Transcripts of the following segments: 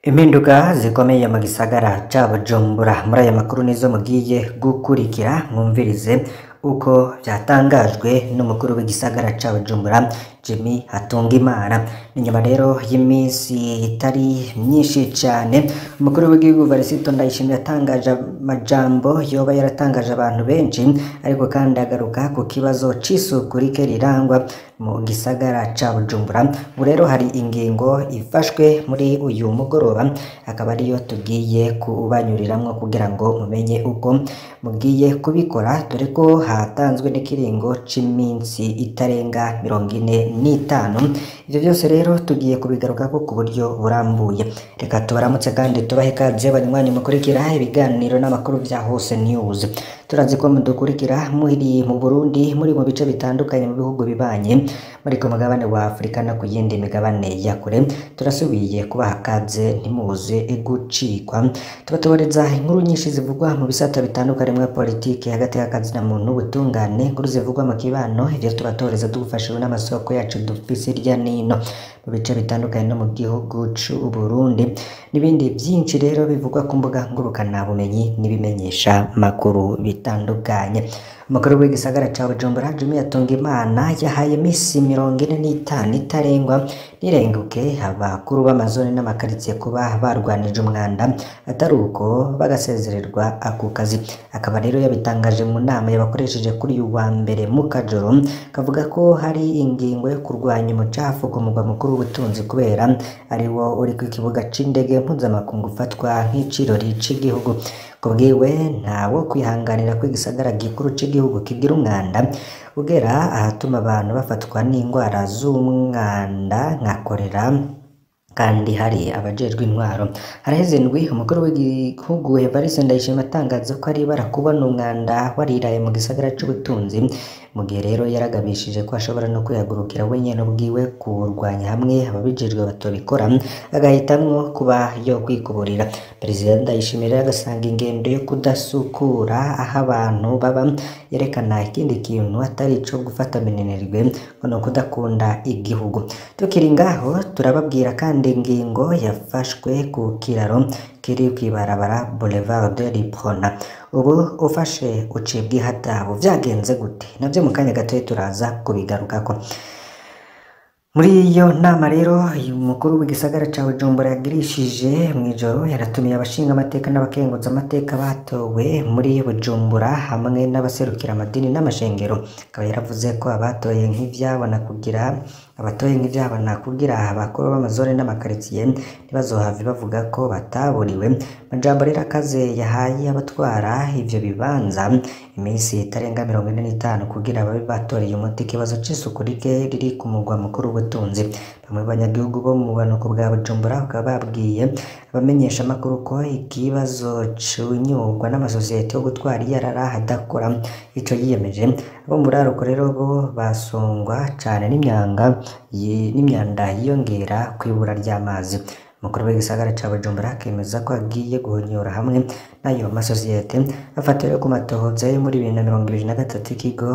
Impinduka zikomeye mu gisagara ca Bujumbura muri aya makuru nizo mugiye gukurikira mwumvirize uko vyatangajwe n'umukuru w'igisagara ca Bujumbura Jimmy Hatungimana ni nyuma rero y'imisi itari myinshi cane umukuru w'igihugu Varisito Ndayishimiye yatangaje amajambo yoba yaratangaje abantu benshi ariko kandi agaruka ku kibazo c'isuku rike rirangwa mu gisagara ca Bujumbura ubu rero hari ingingo ifashwe muri uyu mugoroba akaba ariyo tugiye kubanyuriramwo kugira ngo mumenye uko mugiye kubikora dore ko hatanzwe n'ikiringo c'iminsi itarenga mirongo ine n'itanu ivyo vyose rero tugiye kubigarukako ku buryo burambuye reka tubaramutse kandi tubahe ikaze banywanyi mukurikira ibiganiro n'amakuru vya Hose News turazi ko mudukurikira muri mu Burundi muri mu bice bitandukanye mu bihugu bibanye muri ku mugabane wa Afurika no ku yindi migabane ya kure turasubiye kubaha kaze ntimuze gucikwa tubatoboreza inkuru nyinshi zivugwa mu bisata bitandukanye mwa politiki hagati y'akazi na muntu ubutungane inkuru zivugwa mu kibano ivyo tubatoreza tugufashijwe n'amasoko yacu dufise hirya nino mu bice bitandukanye no mu gihugu c'u Burundi n'ibindi vyinshi rero bivugwa ku mbuga ngurukana bumenyi n'ibimenyesha makuru bitandukanye umukuru w'igisagara ca Bujumbura Jimmy Hatungimana yahaye imisi mirongo ine n'itanu itarengwa nirenguke abakuru b'amazone n'amakaritsiye kuba barwanije umwanda atari uko bagasezererwa ako kazi akaba rero yabitangaje mu nama yabakoresheje kuri uyu wa mbere mu kajoro kavuga ko hari ingingo yo kurwanya umucafu ku mugwa mukuru w'ubutunzi kubera ari wo uri ku kibuga c'indege mpuzamakungu ufatwa nk'icirori c'igihugu kubwiwe ntawo kwihanganira ko igisagara gikuru c'igihugu kigira umwanda ugera ahatuma abantu bafatwa n'indwara z'umwanda nka korera kandi hari abajejwe intwaro haraheze indwi umukuru w'igihugu Evariste Ndayishimiye atangaza ko ari ibara kubona umwanda wariraye mu gisagara c'ubutunzi mu gihe rero yaragabishije ko ashobora no kwihagurukira wenyene ubwiwe kuwurwanya hamwe ababijejwe batobikora agahitamwo kuba yo kwikuburira perezida Ndayishimiye rero agasanga ingendo yo kudasukura aho abantu baba yerekana ikindi kintu atari ico gufata minenerwe ngo no kudakunda igihugu tukiri ngaho turababwira kandi ingingo yafashwe ku kiraro kiri kw'ibarabara Boulevard de Lipona ubu ufashe ucibwa ihadabu vyagenze gute navyo mu kanya gatoya turaza kubigarukako muri iyo nama rero umukuru w'igisagara ca Bujumbura yagirishije mw'ijoro yaratumiye abashinga amateka n'abakenguza amateka batowe muri Bujumbura hamwe n'abaserukira amadini n'amashengero akaba yaravuze ko abatoye nk'ivyabona kugira abatoye nk'ivyabona kugira abakuru b'amazone n'amakaritsiye ntibazohave bavuga ko bataburiwe majambo rero akaze yahaye abatwara ivyo bibanza iminsi itarenga mirongo ine n'itanu kugira babe batoreye umuti ikibazo c'isuku rike riri ku mugwa mukuru w'ubutunzi bamwe mu banyagihugu bo mu bumanuko bwa Bujumbura bakaba babwiye abamenyesha amakuru ko ikibazo cunyurwa n'amasosiyete yo gutwara iyarara adakora ico yiyemeje abo muri aruko rero bo basongwa cane n'imyanga n'imyanda yiyongera kw'ibura ry'amazi umukuru w'igisagara ca Bujumbura akemeza ko agiye guhonyora hamwe n'ayo masosiyete afatiwe ku matohoza yo muri bibiri na mirongo ibiri na gatatu ikigo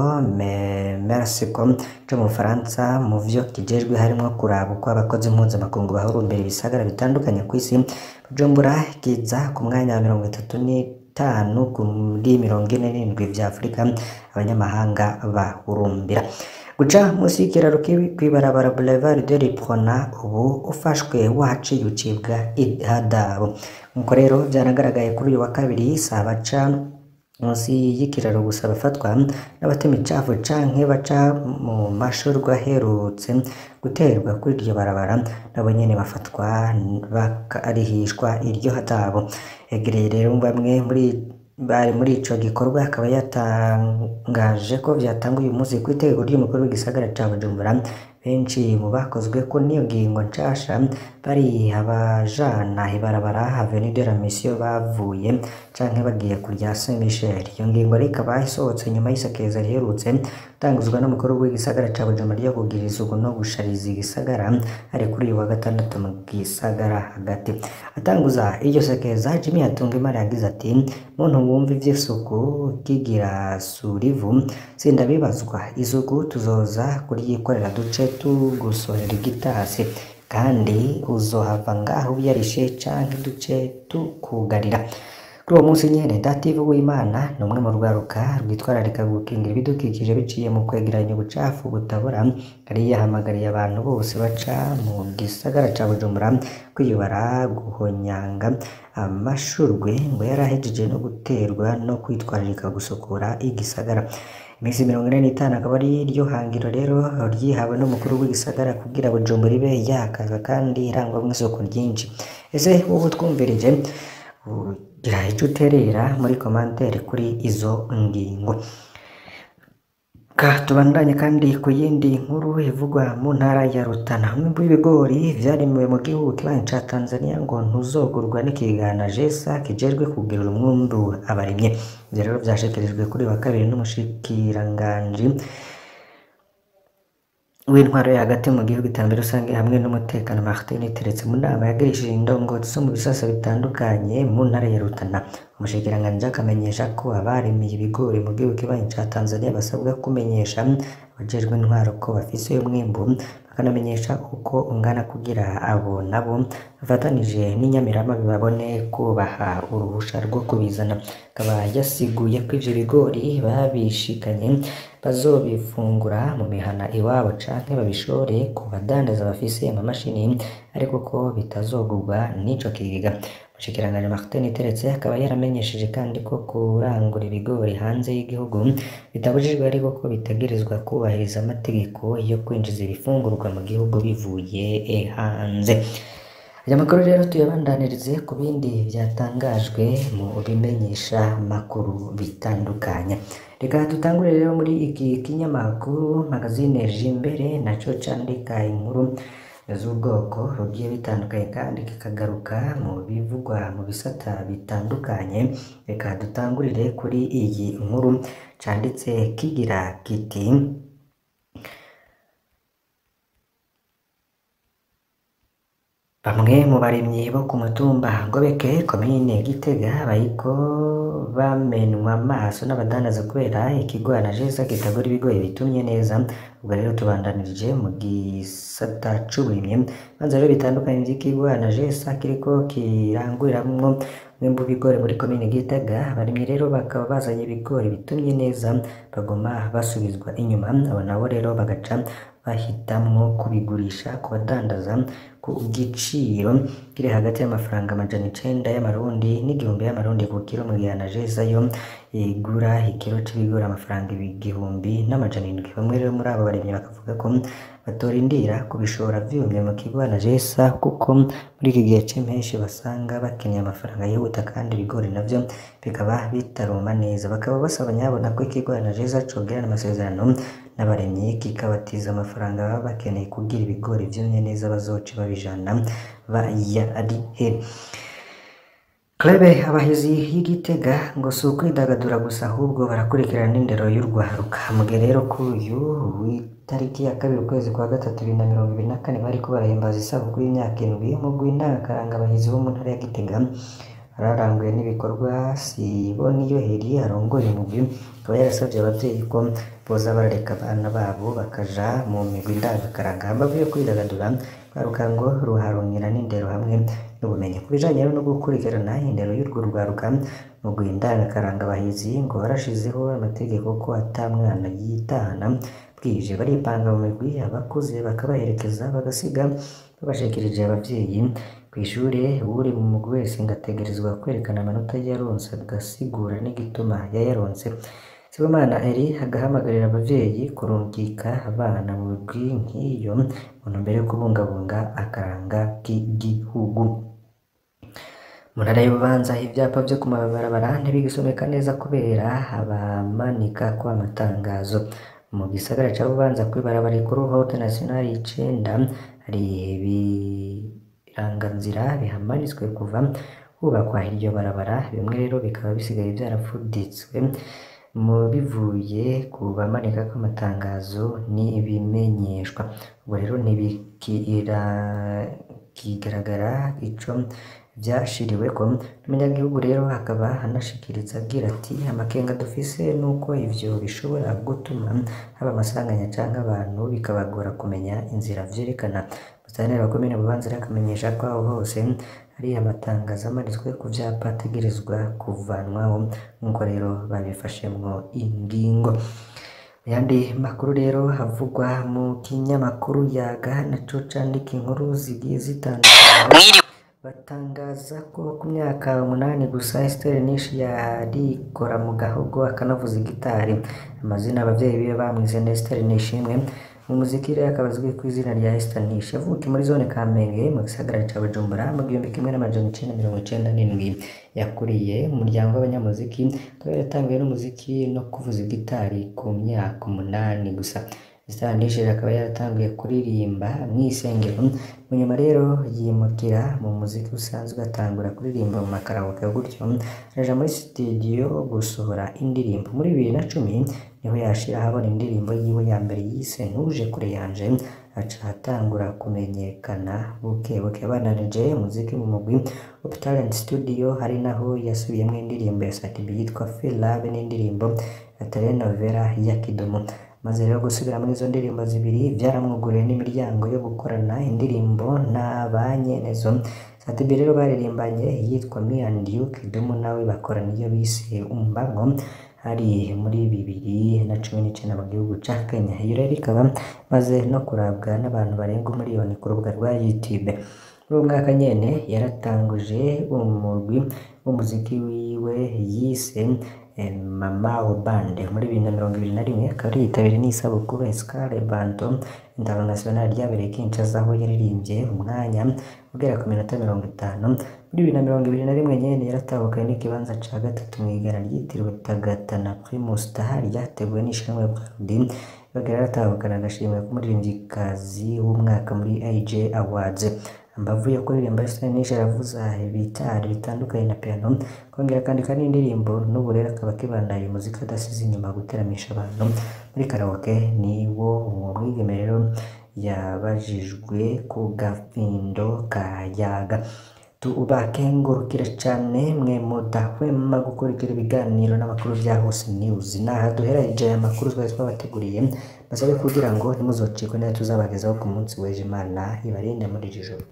Mersicom co mu Bufaransa mu vyo kijejwe harimwo kuraba uko abakozi mpuzamakungu bahurumbira ibisagara bitandukanye kw'isi Bujumbura kiza ku mwanya wa mirongo itatu n'itanu kuri mirongo ine n'indwi vya Afurika abanyamahanga bahurumbira guca musi y'ikiraro kw'ibarabara Boulevard de Lipona ubu ufashwe waciye ucibwa ihadabu nkuko rero vyanagaragaye kuri uyu wa kabiri saa baca munsi y'ikiraro gusa bafatwa n'abatema icafu canke baca mu mashurwe aherutse guterwa kuri iryo barabara nabo nyene bafatwa bakarihishwa iryo hadabu egereye rero bamwe muri bari muri ico gikorwa akaba yatangaje ko vyatanguye uyu munsi kw'itegeko ry'umukuru w'igisagara ca Bujumbura benshi mu bakozwe ko n'iyo ngingo nshasha bari abajana ibarabara Avenue de la Mission bavuye canke bagiye kurya Saint Michel iyo ngingo rero ikaba isohotse nyuma y'isakeza riherutse gutanguzwa n'umukuru w'igisagara ca Bujumbura ryo kugira isuku no gushariza igisagara ari kuri uyu wa gatandatu mu gisagara hagati atanguza iryo sekeza Jimmy Hatungimana yagize ati muntu wumva ivy'isuku kigira surivu sindabibazwa isuku tuzoza kuryikorera duce tugusorera igitasi kandi uzohava ngaho uyarishe canke duce tukugarira kuri uwo munsi nyene Dative Uwimana ni umwe mu rwaruka rwitwararika gukingira ibidukikije biciye mu kwegeranya ubucafu butabora yari yahamagariye abantu bose baca mu gisagara ca Bujumbura kwiyubara guhonyanga amashurwe ngo yari ahejeje no guterwa no kwitwararika gusukura igisagara iminsi mirongo ine n'itanu akaba ari ryo hangiro rero ryihawe n'umukuru w'igisagara kugira Bujumbura ibe yakaza kandi irangwamwo isuku ryinshi ese wowe utwumvirije ugira ico uterera muri komantere kuri izo ngingo ka tubandanye kandi ku yindi nkuru ivugwa mu ntara ya Rutana umwimbu w'ibigori vyarimiwe mu gihugu kibanyi ca Tanzania ngo ntuzogurwa n'ikigana jesa kijejwe kugirira umwumbu abarimye ivyo rero vyashikirijwe kuri wa kabiri n'umushikiranganji w'intwaro yo hagati mu gihugu iterambere rusange hamwe n'umutekano Martin Teretse mu nama yagirishije indongozi zo mu bisasa bitandukanye mu ntara ya Rutana umushikiranganji akamenyesha ko abarimiye ibigori mu gihugu kibanyi ca Tanzania basabwa kumenyesha abajejwe intwaro ko bafise umwimbu bakanamenyesha uko ungana kugira abo nabo bafatanije n'inyamirama babone kubaha uruhusha rwo kubizana akaba yasiguye ko ivyo bigori babishikanye bazobifungura mu mihana iwabo canke babishore ku badandaza bafise amamashini ariko ko bitazogurwa n'ico kigega umushikiranganji Martin Teretse akaba yaramenyesheje kandi ko kurangura ibigori hanze y'igihugu bitabujijwe ariko ko bitegerezwa kubahiriza amategeko yo kwinjiza ibifungurwa mu gihugu bivuye hanze aya makuru rero tuyabandanirize ku bindi byatangajwe mu bimenyesha makuru bitandukanye reka dutangure rero muri iki kinyamakuru magazine Jimbere naco candika inkuru z'ubwoko bugiye bitandukanye kandi kikagaruka mu bivugwa mu bisata bitandukanye reka dutangurire kuri iyi nkuru canditse kigira kiti Bamwe mu barimyi bo ku mutumba Ngobeke komine Gitega bariko bamenwa amaso n'abadandaza kubera ikigwana jesa kitagura ibigori bitumye neza ubwo rero tubandanirije mu gisata c'uburimyi banza rero bitandukanye vy'ikigwana jesa kiriko kiranguriramwo umwimbu w'ibigori muri komine Gitega abarimyi rero bakaba bazanye ibigori bitumye neza bagoma basubizwa inyuma abo nabo rero bagaca bahitamwo kubigurisha ku badandaza ku giciro kiri hagati y'amafaranga amajana icenda y'amarundi n'igihumbi y'amarundi ku kiro mu gihe anajeza yo igura ikiro c'ibigori amafaranga igihumbi n'amajana indwi bamwe rero muri abo barimyi bakavuga ko batorindira kubishora vyumye mu kigo anajesa kuko muri iki gihe c'impeshi basanga bakeneye amafaranga yihuta kandi ibigori navyo bikaba bitaruma neza bakaba basaba nyabona ko ikigo anajesa cogirana amasezerano n'abarimyi kikabatiza amafaranga baba bakeneye kugira ibigori vyumye neza bazoce babijana bayarihe Klebe abahizi y'igitega ngo si ukwidagadura gusa ahubwo barakurikirana n'indero y'urwaruka mugihe rero kuri uyu w'itariki ya kabiri ukwezi kwa gatatu bibiri na mirongo ibiri na kane bariko barahimbaza isabukuru y'imyaka indwi umugwi ndangakaranga abahizi bo mu ntara ya Gitega bararanguye n'ibikorwa Siboniyo Heri arongoye umugwi akaba yarasavye abavyeyi ko boza barareka abana babo bakaja mu migwi ndangakaranga hambavu yo kwidagadura rwaruka ngo ruharonkera n'indero hamwe n'ubumenyi ku bijanye rero no gukurikirana indero y'urwo rwaruka umugwi ndangakaranga abahizi ngo warashizeho amategeko ko ata mwana yitahana bwije baripanga mu migwi abakuze bakabaherekeza bagasiga babashikirije abavyeyi kw'ishure uri mu mugwi wese ngategerezwa kwerekana amanota yaronse agasigura n'igituma yayaronse Sibomana Eri agahamagarira abavyeyi kurungika abana mu migwi nk'iyo mu ntumbero yo kubungabunga akaranga k'igihugu mu ntara y'ububanza ivyapa vyo ku mabarabara ntibigisomeka neza kubera abamanika kw'amatangazo mu gisagara ca Bubanza kw'ibarabara rikuru Route Nationale icenda hari ibiranganzira bihamanitswe kuva hubakwa iryo barabara bimwe rero bikaba bisigaye vyarafuditswe mu bivuye ku bamanika kw'amatangazo n'ibimenyeshwa ubwo rero ntibikigaragara ico vyashiriweko n'umunyagihugu rero akaba anashikiriza agira ati amakenga dufise nuko ivyo bishobora gutuma haba amasanganya canke abantu bikabagora kumenya inzira vyerekana Musitanteri wa komine Bubanza rero akamenyesha ko aho hose hari amatangazo amanitswe ku vyapa ategerezwa kuvanwaho nk'uko rero babifashemwo ingingo ayandi makuru rero havugwa mu kinyamakuru yaga naco candika inkuru zigiye zitandukanye batangaza ko ku myaka umunani gusa Esther Nishi yarikora mu gahogo akanavuza gitari amazina abavyeyi biwe bamwize ni Esther Nishimwe mu muziki rero akaba azwi ku izina rya Esther Nishi yavukiye muri zone Kamenge mu gisagara ca Bujumbura mu gihumbi kimwe n'amajana icenda mirongo icenda n'indwi yakuriye mu muryango w'abanyamuziki akaba yaratanguye n'umuziki no kuvuza gitari ku myaka umunani gusa Esther Nishi akaba yaratanguye kuririmba mw'isengero mu nyuma rero yimukira mu muziki usanzwe atangura kuririmba mu makaraoke gutyo araja muri studio gusohora indirimbo muri bibiri na cumi niho yashira ahabona indirimbo yiwe ya mbere yise ntuje kure yanje aca atangura kumenyekana buke buke abananije umuziki mu mugwi of talent studio hari naho yasubiyemwo indirimbo ya Satibi yitwa Feel Love n'indirimbo ya telenovela ya Kidumu maze rero gusubira muri izo ndirimbo zibiri vyaramwuguriye n'imiryango yo gukorana indirimbo na ba nyenezo Satibi rero baririmbanye yitwa Me and You Kidumu nawe bakorana iyo bise Umbango hari muri bibiri na cumi n'icenda mu gihugu ca Kenya iyo rero ikaba maze no kurabwa n'abantu barenga umuriyoni ku rubuga rwa YouTube muri uwo mwaka nyene yaratanguje umurwi w'umuziki wiwe yise Mama Band muri bibiri na mirongo ibiri na rimwe akaba yitabiriye n'isabukuru Escale Banto International ryabereye Kinshasa aho yaririmbye umwanya ugera ku minota mirongo itanu muri bibiri na mirongo ibiri na rimwe nyene yaratahukanye n'ikibanza ca gatatu mw'igana ryitiriwe Tagatana Primus Star ryateguwe n'ishyirahamwe Braludi bagera yaratahukana agashimwe k'umuririmvyikazi w'umwaka muri AJ Awards ambavu yo kuririmba Esther Nishi aravuza ibitari bitandukanye na piano kongera akandika n'indirimbo n'ubu rero akaba akibandanya umuziki adasize inyuma guteramisha abantu muri karaoke niwo uwo mwigeme rero yabajijwe ku gafindo ka Yaga tubakengurukire cane mwe mudahwema gukurikira ibiganiro n'amakuru vya Hose News naha duheraje aya makuru twari twabateguriye basabe kugira ngo ntimuzocikwe nayo tuzabagezaho ku munsi w'ejo Imana ibarinde muri iri joro